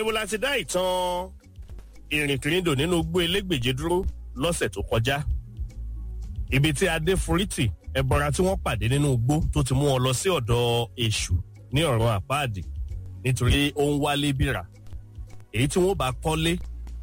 níbo la ti dá ìtàn ìrìnkìrìndò nínú igbó elégbèje dúró lọ́sẹ̀ tó kọjá ibi tí adé forítì ẹbọra tí wọ́n pàdé nínú igbó tó ti mú wọn lọ sí ọ̀dọ̀ èṣù ní ọ̀run àpáàdì nítorí ó ń wálé bìrà èyí tí wọ́n bá kọ́lé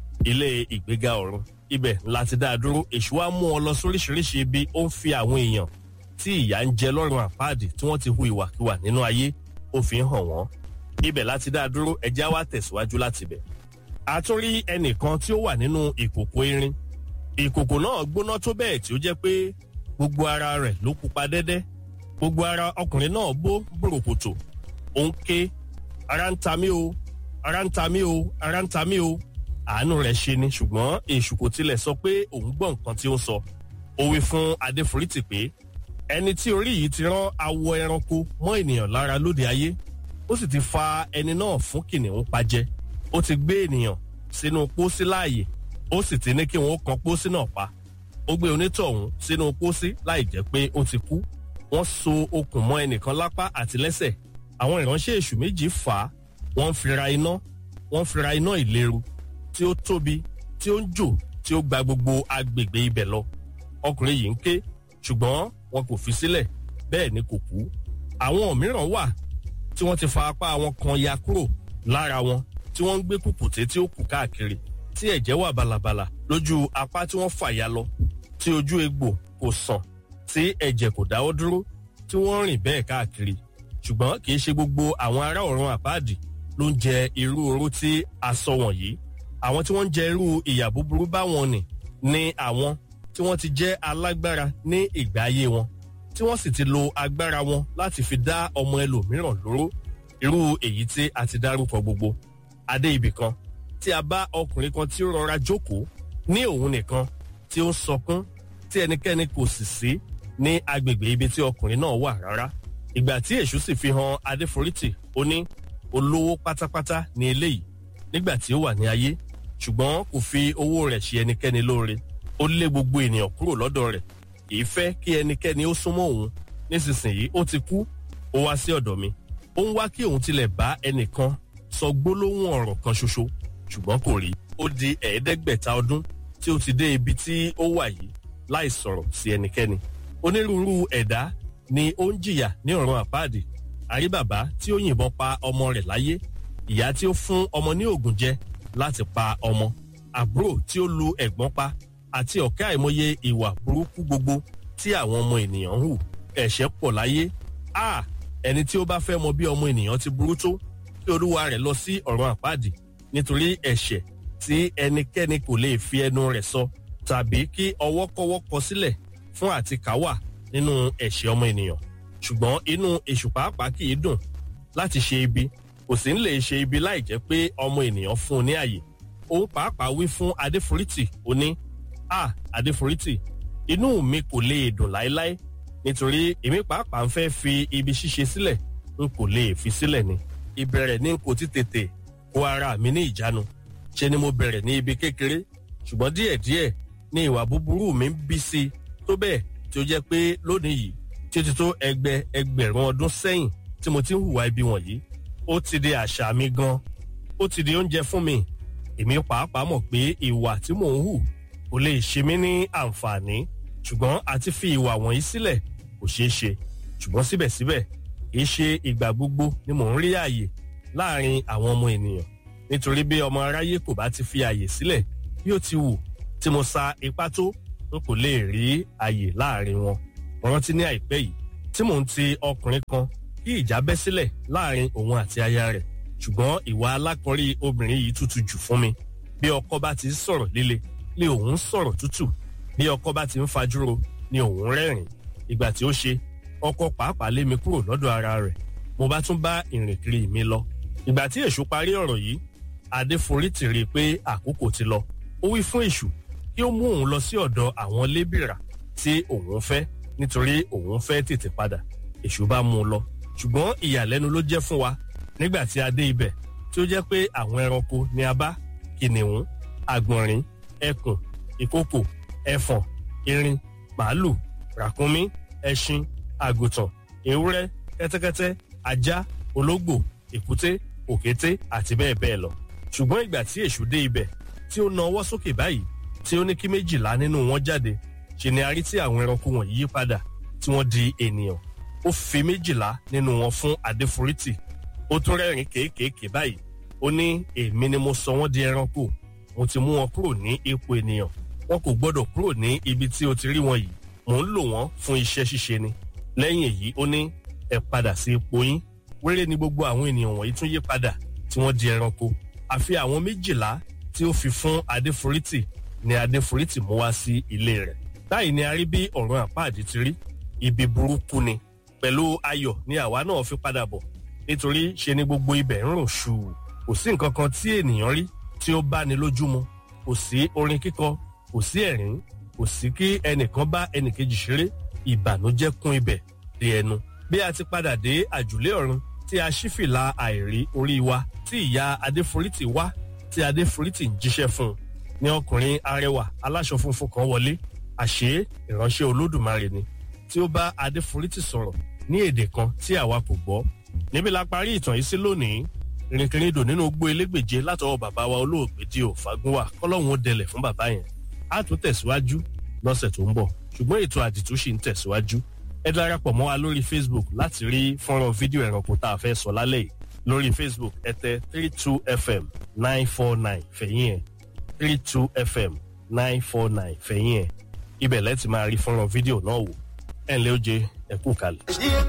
ilé ìgbéga ọ̀run ibẹ̀ la ti dá a dúró èṣù wa mú wọn lọ sóríṣiríṣi ibi ó ń fi àwọn èèyàn tí ìyà ń jẹ lọ́rùn àpáàdì tí wọ́n ti hu ìwàkiwà nínú ayé ó fi ń hàn wọ́n ibẹ̀ láti dá a dúró ẹja wa tẹ̀síwájú láti bẹ̀. a tún rí ẹnìkan tí ó wà nínú ìkòkò irin ìkòkò náà gbóná tó bẹ́ẹ̀ tí ó jẹ́ pé gbogbo ara rẹ̀ ló pupa dẹ́dẹ́ gbogbo ara ọkùnrin náà bó bòròkòtò ó ń ké ara ń ta mí o ara ń ta mí o ara ń ta mí o àánú rẹ̀ ṣe ni ṣùgbọ́n èṣù kò tilẹ̀ sọ pé òun gbọ́ nǹkan tí ó ń sọ ó wí fún adéforítì pé ẹni tí orí yìí ti rán awọ ẹranko mọ́ ènìyàn lára lóde ayé ó sì ti fa ẹni náà fún kìnìún pajẹ ó ti gbé ènìyàn sínú pósí láàyè ó sì ti ní kí wọn ó kan pósí náà pa ó gbé onítọ̀hún sínú pósí láì jẹ́ pé ó ti kú wọ́n so okùn mọ́ ẹnìkan lápá àti lẹ́sẹ̀ àwọn ìránṣẹ́ èṣù méjì fà á wọ́n ń fira iná wọ́n ń fira iná ìléru tí ó tóbi tí ó ń jò tí ó gba gbogbo agbègbè ibẹ̀ lọ ọkùnrin yìí ń ké ṣùgbọ́n wọn kò fi sílẹ̀ bẹ́ẹ̀ ni kò kú àwọn mìíràn wà tí wọ́n ti fa apá wọn kan ya kúrò lára wọn tí wọ́n ń gbé kùkùté tí ó kù káàkiri tí ẹ̀jẹ̀ wà bàlàbàlà lójú apá tí wọ́n fà ya lọ tí ojú egbò kò sàn tí ẹ̀jẹ̀ kò dáwọ́ dúró tí wọ́n rìn bẹ́ẹ̀ káàkiri ṣùgbọ́n kì í ṣe gbogbo àwọn ará ọ̀run àpáàdì ló ń jẹ irú oró tí a sọ wọ̀nyí àwọn tí wọ́n ń jẹ irú ìyà búburú báwọn nì ni àwọn tí wọ́n ti jẹ́ alágbára ní ìgbà ayé wọn tí wọ́n sì ti lo agbára wọn láti fi dá ọmọ ẹlòmíràn lóró irú èyí tí a ti dárúkọ gbogbo adé ibì kan tí a bá ọkùnrin kan tí ó rọra jókòó ní òun nìkan tí ó ń sọkún tí ẹnikẹ́ni kò sì sí ní agbègbè ibi tí ọkùnrin náà wà rárá ìgbà tí èṣù sì fi hàn adéforítì ó ní olówó pátápátá ní eléyìí nígbà tí ó wà ní ayé ṣùgbọ́n kò fi owó rẹ̀ ṣe ẹnikẹ́ni lóore ó lé gbogbo ènìyàn kúrò lọ́dọ̀ rẹ̀ kìí fẹ́ kí ẹnikẹ́ni ó súnmọ́ òun nísinsìnyí ó ti kú ó wá sí ọ̀dọ̀ mi ó ń wá kí òun tilẹ̀ bá ẹnìkan sọ gbólóhùn ọ̀rọ̀ kan ṣoṣo ṣùgbọ́n kò rí ó di ẹ̀ẹ́dẹ́gbẹ̀ta ọdún tí ó ti dé ibi tí ó wà yìí láì sọ̀rọ̀ sí ẹnikẹ́ni onírúurú ẹ̀dá ni ó ń jìyà ní ọ̀run àpáàdì àrí bàbá tí ó yìnbọn pa ọmọ rẹ̀ láyé ìyá tí ó fún ọmọ ní òògùn jẹ láti pa ọmọ àbúrò tí ó lu ẹ̀gbọ́n pa àti ọ̀kẹ́ àìmọye ìwà burúkú gbogbo tí àwọn ọmọ ènìyàn ń hù ẹ̀ṣẹ̀ pọ̀ láyé a ẹni tí ó bá fẹ́ mọ bí ọmọ ènìyàn ti burú tó kí olúwa rẹ̀ lọ sí ọ̀run àpáàdì nítorí ẹ̀ṣẹ̀ tí ẹnikẹ́ni kò lè fi ẹnu rẹ̀ sọ tàbí kí ọwọ́kọ́wọ́ kọ sílẹ̀ fún àti káwà nínú ẹ̀ṣẹ̀ ọmọ ènìyàn ṣùgbọ́n inú èṣù pàápàá kì í dùn láti ṣe ibi kò sì ń lè ṣe ibi láì jẹ́ pé ọmọ ènìyàn fún un ní àyè òun pàápàá wí fún adéforítì ó ní a adéforítì inú mi kò lè dùn láéláé nítorí èmi pàápàá ń fẹ́ fi ibi ṣíṣe sílẹ̀ n kò lè fi sílẹ̀ ni ìbẹ̀rẹ̀ ní n kò ti tètè kó ara mi ní ìjánu ṣe ni mo bẹ̀rẹ̀ ní ibi kékeré ṣùgbọ́n díẹ̀díẹ̀ ni ìwà búburú mi ń bí sí i tó bẹ́ẹ̀ tí ó jẹ́ pé lónìí yìí tí ó ti tó ẹgbẹ́ ẹgbẹ̀rún ọdún sẹ́yìn tí mo ti ń hùwà ibi wọ̀nyí ó ti di àṣà mi gan ó ti di oúnjẹ fún mi èmi pàápàá mọ̀ pé ìwà tí mò ń hù kò lè ṣe mí ní àǹfààní ṣùgbọ́n àti fi ìwà wọ̀nyí sílẹ̀ kò ṣeé ṣe ṣùgbọ́n síbẹ̀síbẹ̀ kìí ṣe ìgbà gbogbo ni mò ń rí àyè láàrin àwọn ọmọ ènìyàn nítorí bí ọmọ aráyé kò bá ti fi àyè sílẹ̀ bí ó ti wù tí mo sa ipá tó n kò lè rí àyè láàrin wọn mo rántí ní àìpẹ́ yìí tí mò ń ti ọkùnrin kan kí ìjà bẹ́ sílẹ̀ láàrin òun àti aya rẹ̀ ṣùgbọ́n ìwà alákọ̀ọ́rí obìnrin yìí tútù jù fún mi bí ọkọ bá ti ń sọ̀rọ̀ líle ni òun ń sọ̀rọ̀ tútù bí ọkọ bá ti ń fajúro ni òun rẹ́rìn ìgbà tí ó ṣe ọkọ pàápàá lé mi kúrò lọ́dọ̀ ara rẹ̀ mo bá tún bá ìrìn kiri mi lọ ìgbà tí èṣù parí ọ̀rọ̀ yìí adéforí ti rí i pé àkókò ti lọ ó wí fún èṣù kí ó mú òun lọ sí ọ̀dọ̀ àwọn lébìrà tí òun fẹ́ nítorí òun fẹ́ tètè padà èṣù bá mú un lọ ṣùgbọ́n ìyàlẹ́nu ló jẹ́ fún wa nígbà tí a dé ibẹ̀ tí ó jẹ́ pé àwọn ẹranko ni a bá kìnìún àgbọ̀nrín ẹkùn ìkókò ẹfọ̀n erin màálù ràkúnmí ẹṣin àgùntàn ewúrẹ́ kẹ́tẹ́kẹ́tẹ́ ajá ológbò èkúté òkété àti bẹ́ẹ̀ bẹ́ẹ̀ lọ ṣùgbọ́n ìgbà tí èṣù dé ibẹ̀ tí ó na ọwọ́ sókè báyìí tí ó ní kí méjìlá nínú wọn jáde ṣe ni a rí tí àwọn ẹranko wọ̀nyí yí padà tí wọ́n di ènìyàn ó fi méjìlá nínú wọn fún adéforítì ó tún rẹ́rìn kéékèèké báyìí ó ní èmi ni mo sọ wọ́n di ẹranko mo ti mú wọn kúrò ní ipò ènìyàn wọn kò gbọ́dọ̀ kúrò ní ibi tí o ti rí wọn yìí mò ń lò wọ́n fún iṣẹ́ ṣíṣe ni lẹ́yìn èyí ó ní ẹ padà sí ipò yín wéré ni gbogbo àwọn ènìyàn wọ̀nyí tún yí padà tí wọ́n di ẹranko àfi àwọn méjìlá tí ó fi fún adéforítì ni adéforítì mú wá sí ilé rẹ̀ báyìí ni a rí bí ọ̀run àpáàdì ti rí ibi burúkú ni pẹ̀lú ayọ̀ ni àwa náà fi padà bọ̀ nítorí ṣe ni gbogbo ibẹ̀ ń rùn ṣù kò sí nǹkan kan tí ènìyàn rí tí ó bá ní lójú mu kò sí orin kíkọ kò sí ẹ̀rín kò sí kí ẹnìkan bá ẹnìkejì ṣeré ìbànújẹ́ kún ibẹ̀ dé ẹnu bí a ti padà dé àjùlé ọ̀run tí a ṣí fìlà àìrí orí wa tí ìyá adéforítì wá tí adéforítì ń jíṣẹ́ fún un ní ọkùnrin arẹwà aláṣọ funfun kan wọlé àṣé ìránṣẹ́ olódùmarè ni tí ó bá adéforítì sọ̀rọ̀ ní èdè kan tí àwa kò gbọ́ níbi la parí ìtàn yìí sí lónìí ìrìnkìrìndò nínú gbó elégbèje látọwọ́ bàbá wa olóògbé di òfagúnwà kọ́lọ́hún ó dẹlẹ̀ fún bàbá yẹn á tún tẹ̀síwájú lọ́sẹ̀ tó ń bọ̀ ṣùgbọ́n ètò àdìtú ṣì ń tẹ̀síwájú ẹ darapọ̀ mọ́ wa lórí facebook láti rí fọ́nrán fídíò ẹranko tá a fẹ́ sọ lálẹ́ yìí lórí facebook ẹ tẹ three two fm nine four nine fẹ̀yìn ẹ̀ three two fm nine four nine fẹ̀yìn ẹ̀ ibẹ̀ lẹ́tì máa rí fọ́nrán fídíò náà wò ẹ̀ ǹlẹ́ ó jẹ ẹ̀kú kalẹ̀.